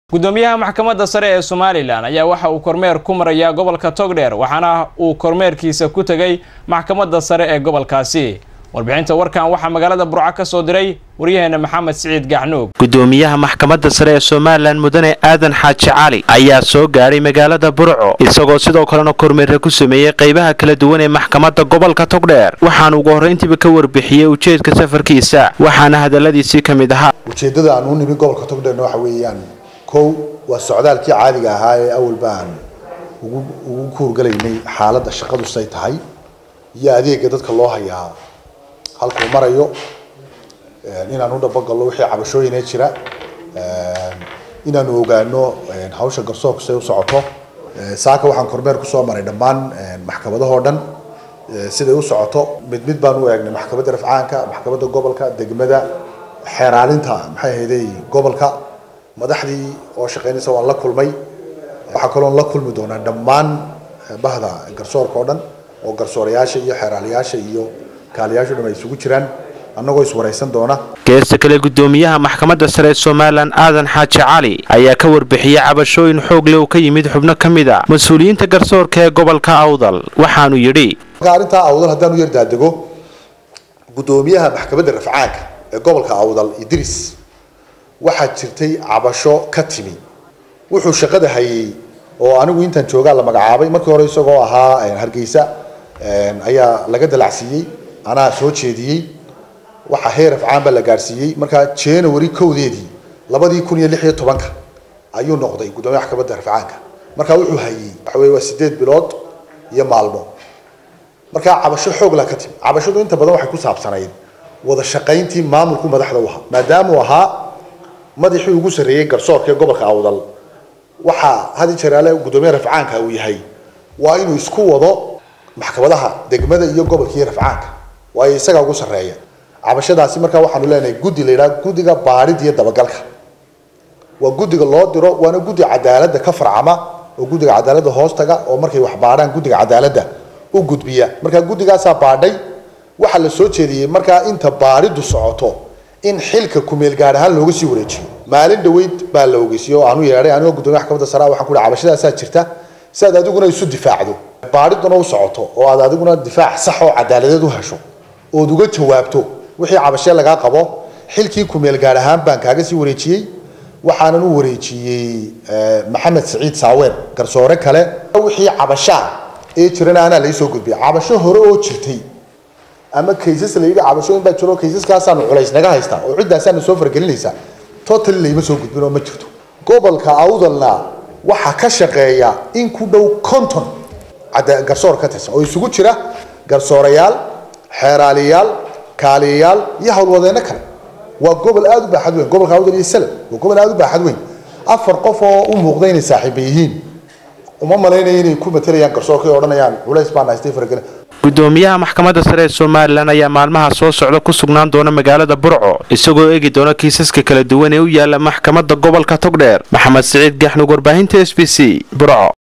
gudoomiyaha maxkamadda sare ee somalilan ayaa waxa uu kormeer ku marayaa gobolka togdheer waxaana uu kormeerkiisa ku tegay maxkamadda sare ee gobolkaasi warbixinta warkan waxaa magaalada burco ka soo diray waryaheena maxamed siciid gacnuug gudoomiyaha maxkamadda sare ee somalilan mudane aadan xaaji cali ayaa soo gaadhay magaalada burco isagoo sidoo kalena kormeera ku sameeyey qaybaha kala duwan ee maxkamadda gobolka togdheer waxaana ugu horrayntiiba ka warbixiyey ujeedka safarkiisa waxaana hadalladiisii ka mid ahaa ujeeddada aan u nimi gobolka togdheerna waxa weeyaan kow waa socdaalkii caadiga ahaa ee awalba aan ugu ugu kuurgalaynay xaaladda shaqadu say tahay iyo adeega dadka loo hayaa halkuu marayo inaan u dhabogallo wixii cabashooyinee jira inaanu ogaano hawsha garsoorku say u socoto saaka waxaan kormeer kusoo maray dhammaan maxkamadahoo dhan siday u socoto mid mid baan u eegnay maxkamadda rafcaanka maxkamadda gobolka degmada xeeraalinta maxay ahayday gobolka madaxdii oo shaqaynaysa waan la kulmay waxaa kaloon la kulmi doonaa dhammaan bahda garsoorka oo dhan oo garsoorayaasha iyo xeeraalayaasha iyo kaaliyaashu dhan ay isugu jiraan annagoo iswaraysan doona geesta kale gudoomiyaha maxkamadda sare ee somalilan aadan xaaji cali ayaa ka warbixiyey cabashooyin xoog leh oo ka yimid xubno ka mid a mas-uuliyiinta garsoorka ee gobolka awdal waxaanu yidhi marka arrintaa awdal haddaan u yar daadego gudoomiyaha maxkamadda rafcaanka ee gobolka awdal idris waxaa jirtay cabasho ka timi wuxuu shaqada hayay oo anigu intaan joogaa la magacaabay markii hore isagoo ahaa hargeysa ayaa laga dalacsiiyey anaa soo jeediyey waxaa heer afcaan baa la gaadhsiiyey markaa january kowdeedii labadii kun iyo lix iyo tobanka ayuu noqday gudoomiyaha maxkamadda rafcaanka markaa wuxuu hayey waxa weye waa sideed bilood iyo maalmo markaa cabasho xoogla ka timi cabashadu inta badan waxay ku saabsanayd wada shaqayntii maamulku madaxda u ahaa maadaamuu ahaa madaxii ugu sarreeyey garsoorka ee gobolka awdal waxaa hadi jeraale gudoomiyaha rafcaanka uu yahay waa inuu isku wado maxkamadaha degmada iyo gobolka iyo rafcaanka waayo isagaa ugu sarreeya cabashadaasi markaa waxaanu leenahay guddi la yidhaha guddiga baadhida iyo dabagalka waa guddiga loo diro waana guddi cadaaladda ka farcama oo guddiga cadaaladda hoostaga oo markay wax baadhaan guddiga cadaaladda u gudbiya markaa guddigaasaa baadhay waxaa la soo jeediyey markaa inta baadhidu socoto in xilka kumeel gaar ahaan looga sii wareejiyo maalin dhaweyd baa la ogeysiye oo aanu yeedhay anigoo gudoomiya maxkamadda sare waxaan ku hi cabashadaasaa jirta si aad adiguna isu difaacdo baadhiduna u socoto oo aad adiguna difaac sax oo cadaaladeed u hesho ood uga jawaabto wixii cabashee lagaa qabo xilkii kumeel gaar ahaan baan kaaga sii wareejiyey waxaanan u wareejiyey maxamed siciid saaweer garsoore kale wixii cabashaa ee jirana anaa laysoo gudbiya cabasho hore oo jirtay ama kaysas la yidhi cabashooyin baa jiro kaysaskaasaanu culays naga haystaa oo ciddaasaana soo fargelinaysaa totally layma soo gudbin oo ma jirto gobolka awdalna waxaa ka shaqeeya in ku dhow conton garsoor ka tirsan oo isugu jira garsoorayaal xeeraaliyaal kaaliyayaal iyo howlwadeenno kale waa gobol aada u baaxad weyn gobolka awdal iyo salab waa gobol aada u baaxad weyn afar qof oo u muuqda inay saaxiiba yihiin uma malaynaya inay ku matelayaan garsoorka ay odhanayaan culays baan haystay fargelin gudoomiyaha maxkamadda sare ee somalilan ayaa maalmaha soo socda ku sugnaan doona magaalada burco isagoo eegi doona kiisaska kala duwan ee u yaala maxkamadda gobolka togdheer maxamed siciid gaxnug warbaahinta s b c burco